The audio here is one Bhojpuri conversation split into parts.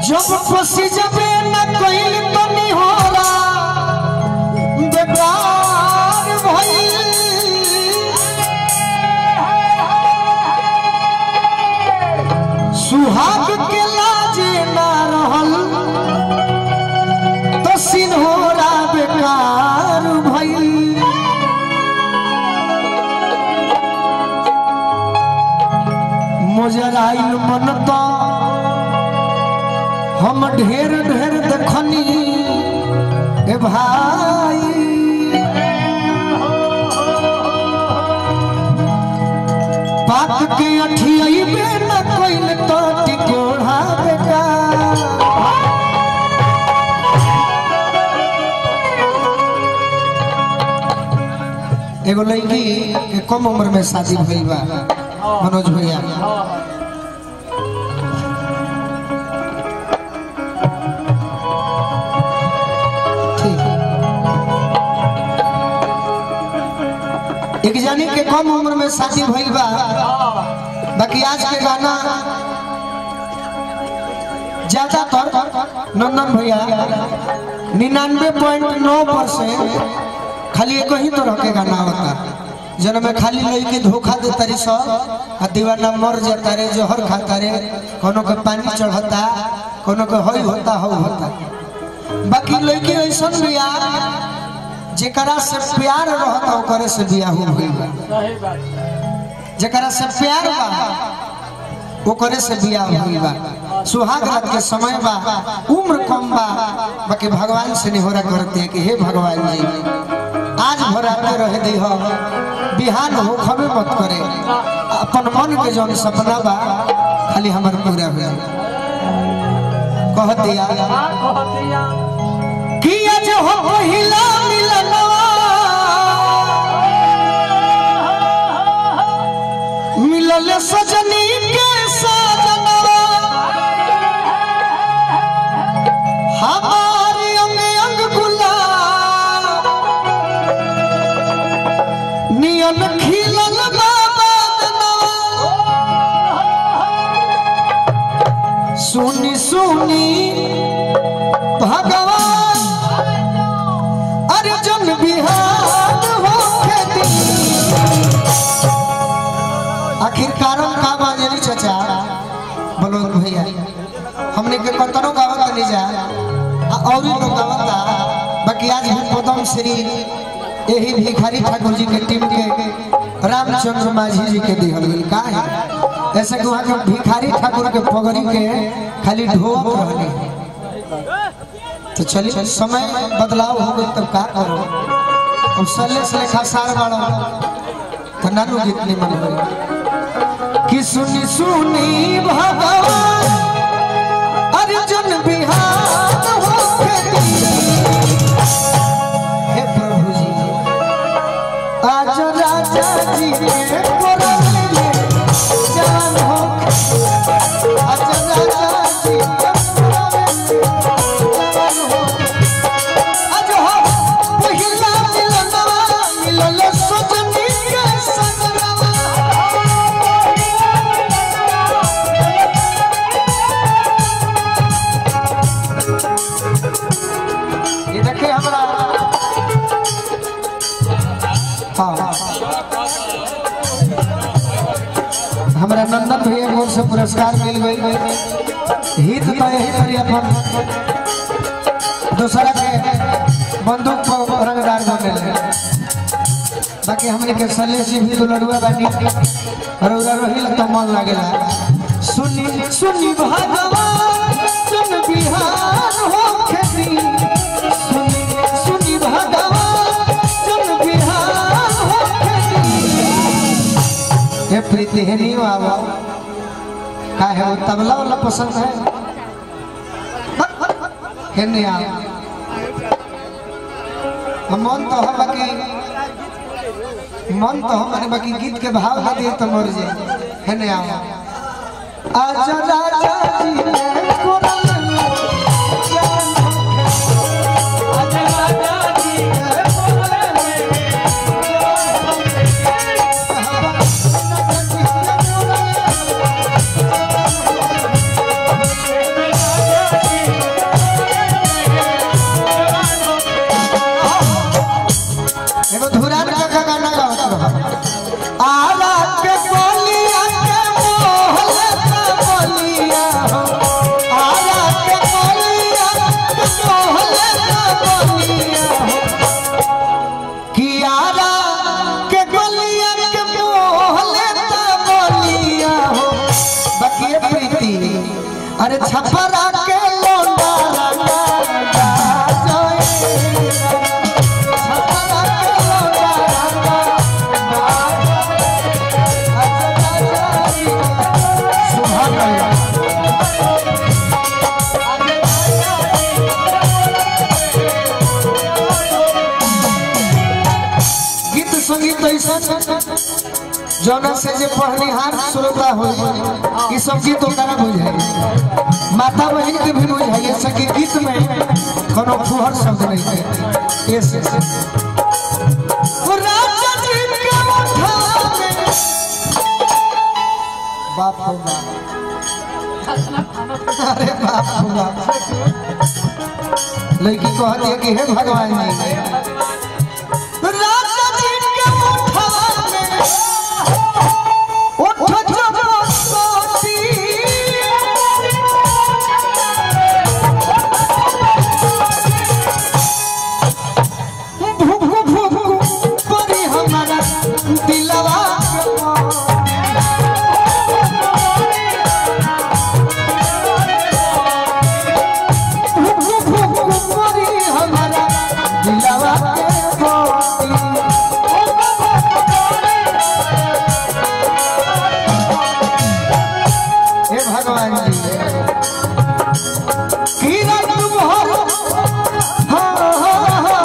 जब खुशी जबे न कइल तो निहोरा बेकार भइल सुहाग के लाजे ना रहल तो सिन्होरा बेकार भइल मोजराइल मन तो हम ढेर ढेर देखनी ए भाई बात के अठियाइबे न कोइल तो टिकोढ़ा बेकार एगो लड़की के कम उम्र में शादी भइल बा मनोज भैया ठीक एक जानी के कम उम्र में शादी भइल बा बाकी आज के गाना ज्यादातर नंदन भैया निन्यानवे पॉइंट नौ परसेंट खाली एक ही तरह के गाना होता जन में खाली लड़की धोखा दे तारी सो आ दीवाना मर जाता रे जहर खाता रे कोनो के पानी चढ़ता कोनो के हई होता हो होता बाकी लड़की ऐसा बिया जेकरा से प्यार रहता ओकरे से बिया हो गइल बा सही बात जेकरा से प्यार बा ओकरे से बिया होइल बा सुहाग रात के समय बा उम्र कम बा बाकी भगवान से निहोरा करते हैं कि हे भगवान जी आज भराते रहे दी हो बिहान हो खबे मत करे अपन मन के जौन सपना बा खाली हमर पूरा हुआ कह दिया हाँ कहतिया कि आज हो पहिला मिलनवा मिलल सजनी के सजनवा हमारी अंग अंग गुलाब नियन खिलल बाबा सुनी सुनी भगवान अर्जुन बिहार होके दी आखिर कारण का बाजनी चाचा बोलो भैया हमने के कतनो गावत नहीं जा आ और ही लोग गावता बाकी आज भी पदम श्री यही भिखारी ठाकुर जी के टीम के रामचंद्र माझी जी के दिहल गेल का है ऐसे कि वहाँ के भिखारी ठाकुर के पगड़ी के खाली ढोक रहने तो चलिए समय बदलाव हो गई तब का करो अब सले से लेखा सार बाड़ो तो नानू गीत नहीं मन होई कि सुनी सुनी भगवान अर्जुन बिहार होके दी। हे प्रभु जी आज राजा जी के कोरल में जान हो आज राजा जी के कोरल में जान हो आज हो पहिला मिलनवा मिलल सजनी के सजनवा ये देखिए हमारा हाँ हमारा नंदन भैया की ओर से पुरस्कार मिल गई हित तो यही करी अपन दूसरा के बंदूक को रंगदार बने ले बाकी हमने के सलेश जी भी दुलड़ुआ बानी और उरा रहिल तो मन लागेला सुनी सुनी भगवान सुन बिहार हो खेती सुनी सुनी भगवान सुन बिहार हो खेती हे प्रीति है नहीं बाबा का है वो तबला वाला पसंद है है नहीं आओ हम मन तो हम बाकी मन तो हमारे बाकी गीत के भाव ना दिए तो मर जाए है नहीं आओ आजा राजा जी ने कोरल में जान हो आजा राजा जी ने कोरल में जान हो अरे छपरा के लोंडा रंगा जाए छपरा के लोंडा रंगा सुभान अल्लाह गीत संगीत ऐसा जौना से जे पहनिहार श्रोता हो ई सब गीत ओकरा बुझाई माता बहन के भी बुझाई सके गीत में कोनो फुहर शब्द नहीं है ये से वो राजा जी के मुठा में बाप हो बाप अरे बाप हो बाप लड़की कहती है कि हे भगवान जी राजा जी के मुठा में उठ जब सोती भूख भूख परी हमारा दिलवा के मोर। भूख भूख परी हमारा दिलवा के मोर। हे भगवान जी किरण भर हा हा हा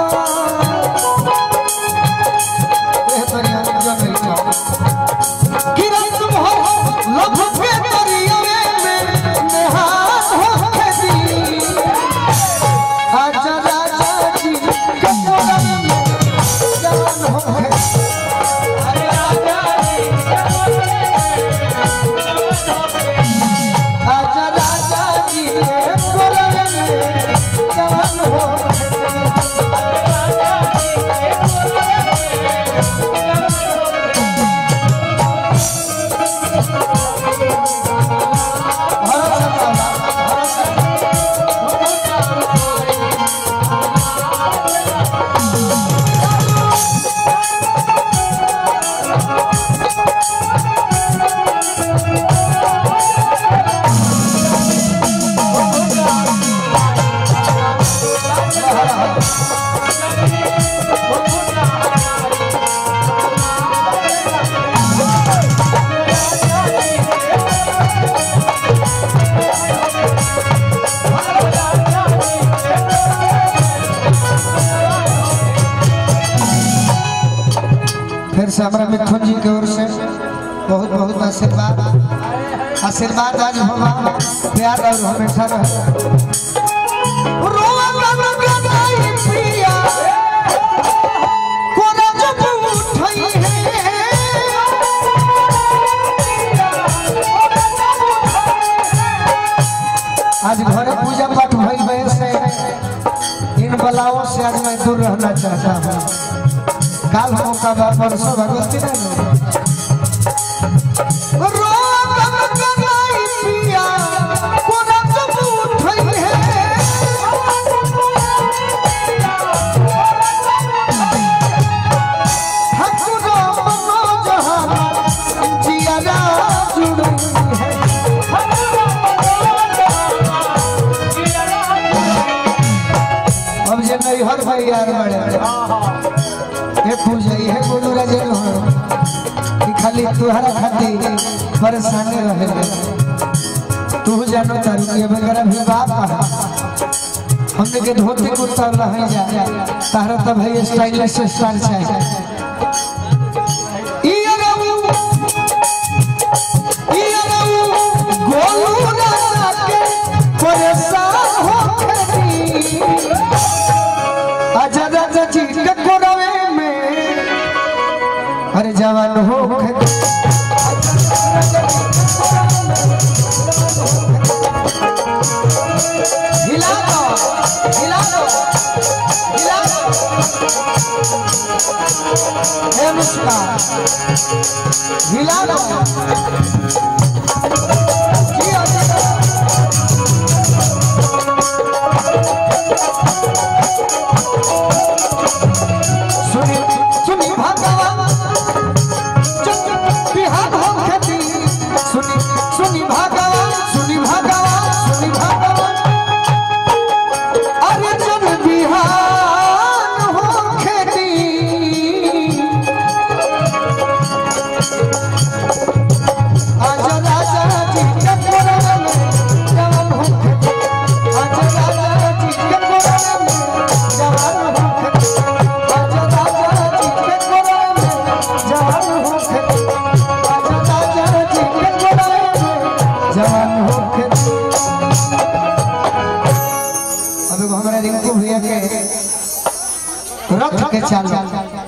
ए तरिया जन इच्छा किरण भर लभ के तरिया में नेहान हो के दी आजा राजा जी कटोरा में जवान हो के आजा राजा जी के कोलवे में जवान हो भरोसा बाबा भरोसा फिर से हमारा मिथुन जी की ओर से बहुत बहुत आशीर्वाद आशीर्वाद आज होगा प्यार और हमेशा रहे रोआ गाना गाई पिया, कोना जब उठई है। आज घरे पूजा पाठ भई भई से इन बलाओं से आज मैं दूर रहना चाहता हूँ काल मौका बा परसों भगवती ने रोगम कनाई पिया कोना जब उठई है ठाकुर मनोजहान जियारा जुड़ी है अब जे नहीं हर भाई यार बड़े हे पूजा हे गुरु राजन हो कि खाली तुहरा खातिर परेशानी रहे तू जानो तारू कि अब अगर अभी बाप आ, हमने के धोती कुर्ता रह जा तारा तो भाई स्टाइलिश स्टाइल छै ई अरऊ ई अरऊ गोलू राजा के परेशान हो खड़ी आजा राजा जी के कोरवे में अरे जवान हो के हिला दो हिला दो हिला दो हे मुस्कान हिला दो की आजा सुनी सुनी भगवान जब बिहार हो खेती सुनी सुनी भगवान सुनी भगवान अब एगो हमारा रिंकू भैया के रथ के चाल